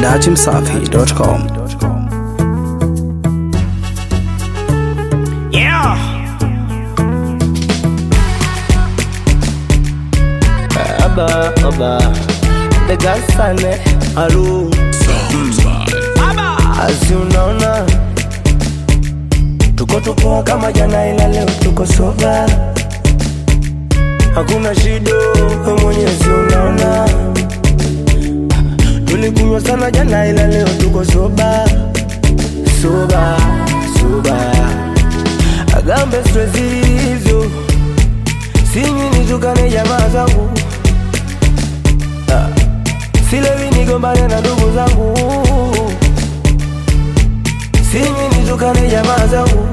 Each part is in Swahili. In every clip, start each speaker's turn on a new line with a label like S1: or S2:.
S1: dachimsafi.com.
S2: Yeah.
S3: Aba, aba, the gasane alu Asi unaona tuko tupoa kama jana, ila leo tuko soba, hakuna shido, we mwenyezi unaona. Tulikunywa sana jana, ila leo tuko soba, soba, soba. Agambe stress hizo, sinywi nitukane jamaa zangu Ah, silewi nigombane na ndugu zangu sinywi nitukane jamaa zangu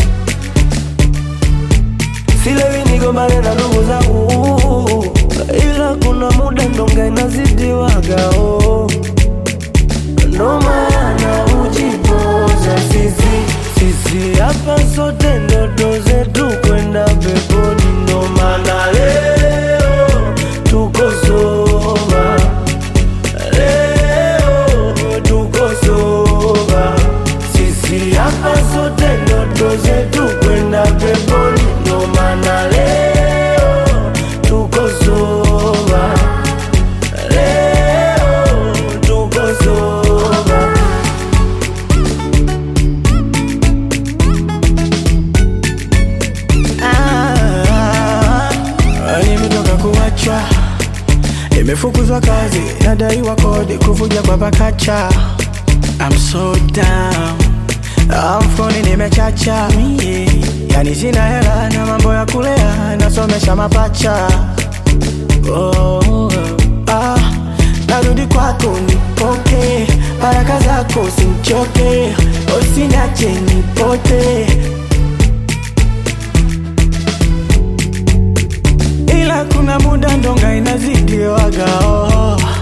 S3: silewi nigombane na ndugu zangu ila kuna muda ndonga inazidiwagao ndo maana ujipoza sisi sisi hapa sote ndoto zetu kwenda peponi ndo maana leo tuko soba leo tuko soba sisi hapa sote ndoto zetu kwenda peponi ndo maana leo tuko soba leo tuko soba
S2: Ah, nimetoka kuachwa, nimefukuzwa kazi, nadaiwa kodi, kuvuja kwa pakacha. I'm so down, Ah, mfukoni nimechacha, yeah. Yani sina hela na mambo ya kulea, nasomesha mapacha. Oh, ah, narudi kwako nipoke, baraka zako simchoke, usiniache nipote. ila kuna muda ndonga inazidiwaga oh.